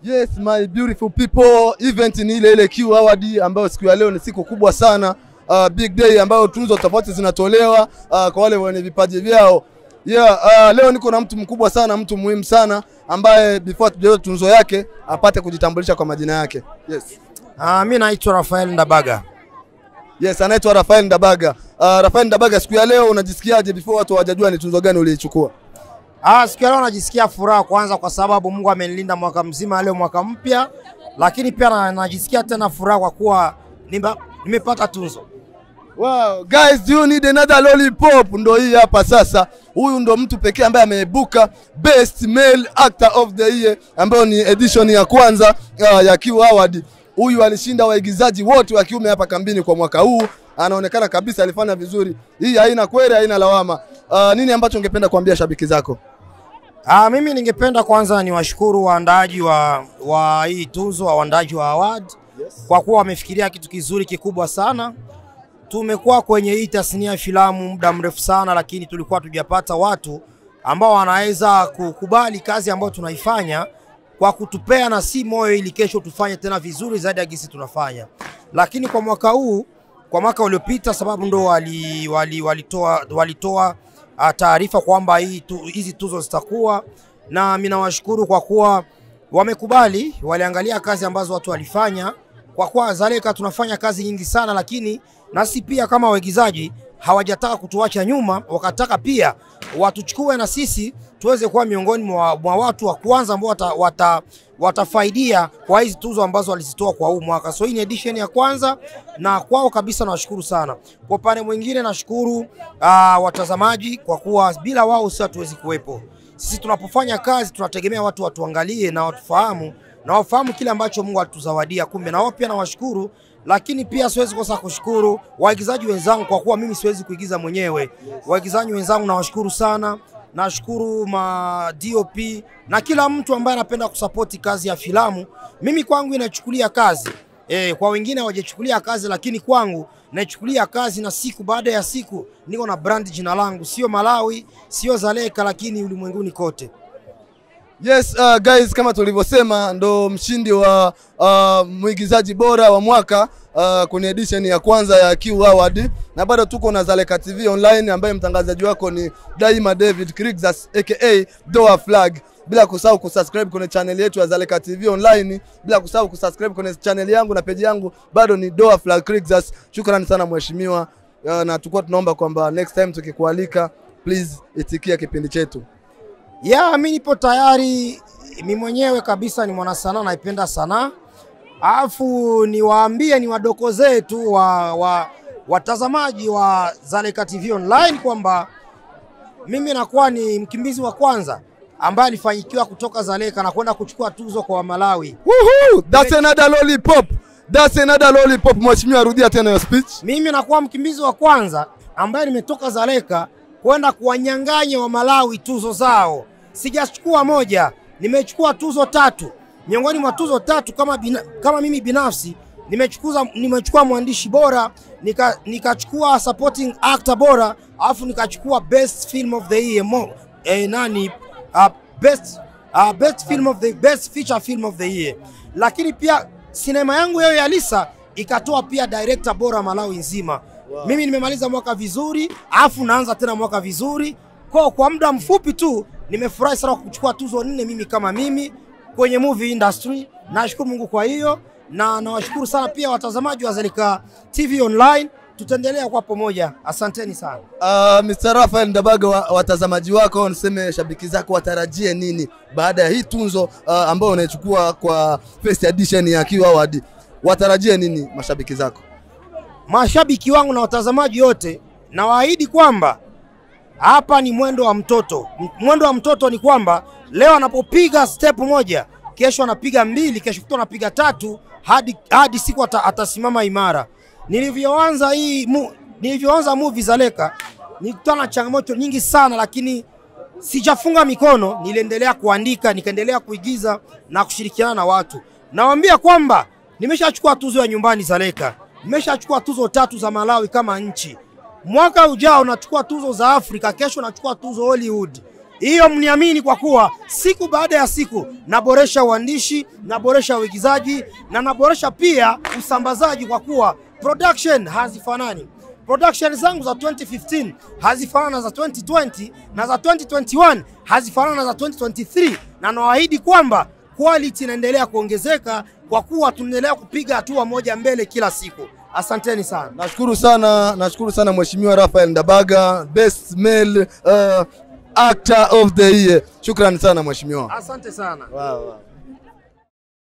Yes, my beautiful people, event ni ile ile Q Award ambayo siku ya leo ni siku kubwa sana. Uh, big day ambayo tunzo tofauti zinatolewa uh, kwa wale wenye vipaji vyao. Yeah, uh, leo niko na mtu mkubwa sana, mtu muhimu sana ambaye before tujazo tunzo yake apate kujitambulisha kwa majina yake. Yes. Uh, mi naitwa Rafael Ndabaga. Yes, anaitwa Rafael Ndabaga. Uh, Rafael Ndabaga, siku ya leo unajisikiaje before watu hawajajua ni tunzo gani uliichukua? Ah, siku ya leo najisikia furaha kwanza kwa sababu Mungu amenilinda mwaka mzima, leo mwaka mpya, lakini pia na, najisikia tena furaha kwa kuwa nimba- nimepata tunzo. Wow, guys, do you need another lollipop? Ndo hii hapa sasa. Huyu ndo mtu pekee ambaye ameibuka best male actor of the year ambayo ni edition ya kwanza uh, ya Q Award. Huyu alishinda waigizaji wote wa kiume hapa kambini kwa mwaka huu. Anaonekana kabisa alifanya vizuri. Hii haina kweli, haina lawama. Uh, nini ambacho ungependa kuambia shabiki zako? Ah, mimi ningependa kwanza niwashukuru waandaaji wa, wa hii tunzo, waandaaji wa award kwa kuwa wamefikiria kitu kizuri kikubwa sana. Tumekuwa kwenye hii tasnia ya filamu muda mrefu sana, lakini tulikuwa tujapata watu ambao wanaweza kukubali kazi ambayo tunaifanya kwa kutupea na si moyo, ili kesho tufanye tena vizuri zaidi ya gisi tunafanya. Lakini kwa mwaka huu, kwa mwaka uliopita, sababu ndo wali, wali, walitoa, walitoa ah, taarifa kwamba hii tu, hizi tuzo zitakuwa na mimi nawashukuru kwa kuwa wamekubali, waliangalia kazi ambazo watu walifanya. Kwa kuwa Zaleka tunafanya kazi nyingi sana, lakini nasi pia kama waigizaji hawajataka kutuacha nyuma, wakataka pia watuchukue na sisi tuweze kuwa miongoni mwa, mwa watu wa kwanza ambao wata, wata, watafaidia kwa hizi tuzo ambazo walizitoa kwa huu mwaka. So hii ni edition ya kwanza, na kwao kabisa nawashukuru sana. Kwa upande mwingine nashukuru uh, watazamaji kwa kuwa bila wao sisi hatuwezi kuwepo. Sisi tunapofanya kazi tunategemea watu watuangalie na watufahamu na wafahamu kile ambacho Mungu alituzawadia. Kumbe na wao pia nawashukuru, lakini pia siwezi kosa kushukuru waigizaji wenzangu kwa kuwa mimi siwezi kuigiza mwenyewe. Waigizaji wenzangu nawashukuru sana, nashukuru ma DOP na kila mtu ambaye anapenda kusapoti kazi ya filamu. Mimi kwangu inachukulia kazi E, kwa wengine hawajachukulia kazi, lakini kwangu naichukulia kazi, na siku baada ya siku niko na brand jina langu, sio Malawi, sio Zaleka, lakini ulimwenguni kote. Yes, uh, guys kama tulivyosema ndo mshindi wa uh, mwigizaji bora wa mwaka uh, kwenye edition ya kwanza ya Q Award na bado tuko na Zaleka TV online ambaye mtangazaji wako ni Daima David Krixas aka Doa Flag bila kusahau kusubscribe kwenye channel yetu ya Zaleka TV online, bila kusahau kusubscribe kwenye channel yangu na page yangu bado ni Doa Flag Krixas. Shukrani sana mheshimiwa, uh, na tulikuwa tunaomba kwamba next time tukikualika, please itikia kipindi chetu. Ya, mi nipo tayari, mi mwenyewe kabisa ni mwanasanaa, naipenda sanaa. Alafu niwaambie niwadokozee tu wa, wa, watazamaji wa Zaleka TV online kwamba mimi nakuwa ni mkimbizi wa kwanza ambaye alifanyikiwa kutoka Zaleka na kwenda kuchukua tuzo kwa Malawi. Woohoo! That's another lollipop. That's another lollipop. Mheshimiwa, rudia tena your speech. Mimi nakuwa mkimbizi wa kwanza ambaye nimetoka Zaleka kwenda kuwanyang'anya wa Malawi tuzo zao. Sijachukua moja, nimechukua tuzo tatu. Miongoni mwa tuzo tatu kama, bina, kama mimi binafsi nimechukua nimechukua mwandishi bora, nika- nikachukua supporting actor bora, alafu nikachukua best film of the year mo, eh, nani uh, best uh, best film of the best feature film of the year. Lakini pia sinema yangu yao ya Lisa ikatoa pia director bora Malawi nzima. Wow. Mimi nimemaliza mwaka vizuri, alafu naanza tena mwaka vizuri. Kwa kwa muda mfupi tu nimefurahi sana kuchukua tuzo nne mimi kama mimi kwenye movie industry. Nashukuru Mungu kwa hiyo na nawashukuru sana pia watazamaji wa Zalika TV online. Tutaendelea kwa pamoja. Asanteni sana. Uh, Mr. Rafael Ndabaga, wa, watazamaji wako niseme shabiki zako watarajie nini baada ya hii tunzo uh, ambayo unaichukua kwa first edition ya Q Award? Watarajie nini mashabiki zako? mashabiki wangu na watazamaji wote, nawaahidi kwamba hapa ni mwendo wa mtoto. M- Mwendo wa mtoto ni kwamba leo anapopiga step moja, kesho anapiga mbili, kesho kutwa anapiga tatu, hadi, hadi siku ata, atasimama imara. Nilivyoanza hii mu, nilivyoanza movie Zaleka nilikutana na changamoto nyingi sana, lakini sijafunga mikono, niliendelea kuandika, nikaendelea kuigiza na kushirikiana na watu. Nawaambia kwamba nimeshachukua tuzo ya nyumbani Zaleka, nimeshachukua tuzo tatu za Malawi kama nchi. Mwaka ujao nachukua tuzo za Afrika, kesho nachukua tuzo Hollywood. Hiyo mniamini, kwa kuwa siku baada ya siku naboresha uandishi, naboresha uigizaji na naboresha pia usambazaji, kwa kuwa production hazifanani. Production zangu za 2015 hazifanana za 2020 na za 2021 hazifanana za 2023, na nawaahidi kwamba quality inaendelea kuongezeka kwa kuwa tunaendelea kupiga hatua moja mbele kila siku. Asanteni sana. Nashukuru sana, nashukuru sana Mheshimiwa Rafael Ndabaga, best male uh, actor of the year. Shukrani sana mheshimiwa. Asante sana. Wow, wow.